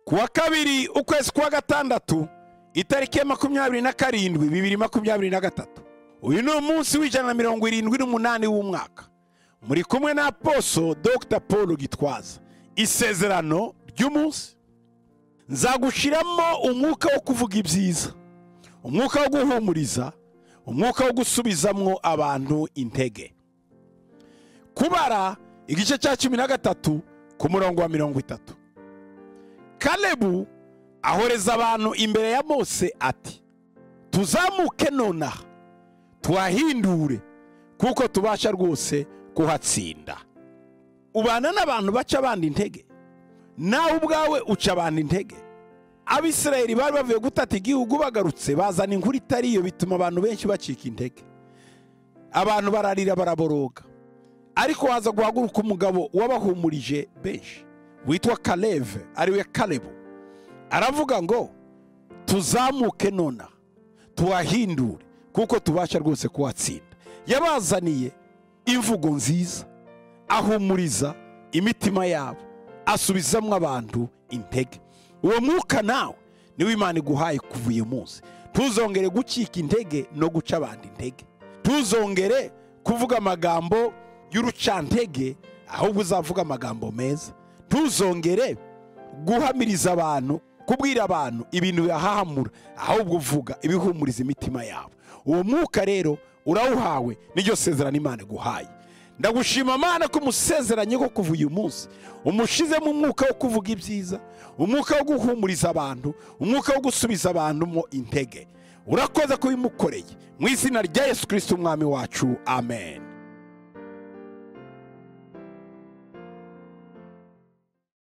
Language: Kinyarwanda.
ku wa kabiri ukwezi kwa gatandatu itariki ya makumyabiri na karindwi bibiri makumyabiri na gatatu uyu ni umunsi w'ijana na mirongo irindwi n'umunani w'umwaka muri kumwe na poso dr paul gitwaza isezerano ry'umunsi nzagushyiramo umwuka wo kuvuga ibyiza umwuka wo guhumuriza umwuka wo gusubizamwo abantu intege kubara igice cya cumi na gatatu ku murongo wa mirongo itatu kalebu ahoreza abantu imbere ya mose ati tuzamuke nonaha tuhahindure kuko tubasha rwose kuhatsinda ubana n'abantu baca abandi intege nawe ubwawe uca abandi intege abisirayeli bari bavuye gutata igihugu bagarutse bazana inkuru itari iyo bituma abantu benshi bacika intege abantu bararira baraboroga ariko haza guhaguruka umugabo wabahumurije benshi witwa kareve ariwe karebu aravuga ngo tuzamuke nonaha tuhahindure kuko tubasha rwose kuhatsinda yabazaniye imvugo nziza ahumuriza imitima yabo asubizamo abantu intege uwo mwuka nawe niwo imana iguhaye kuva uyu munsi ntuzongere gucika intege no guca abandi intege ntuzongere kuvuga amagambo y'urucantege ahubwo uzavuga amagambo meza ntuzongere guhamiriza abantu kubwira abantu ibintu bihahamura ahubwo uvuga ibihumuriza imitima yabo uwo mwuka rero urawuhawe n'iryo sezerano imana iguhaye ndagushima amana ko umusezeranye ko kuva uyu munsi umushyizemo umwuka wo kuvuga ibyiza umwuka wo guhumuriza abantu umwuka wo gusubiza abantu mo intege urakoze kubimukoreye mu izina rya yesu kirisiti umwami wacu amen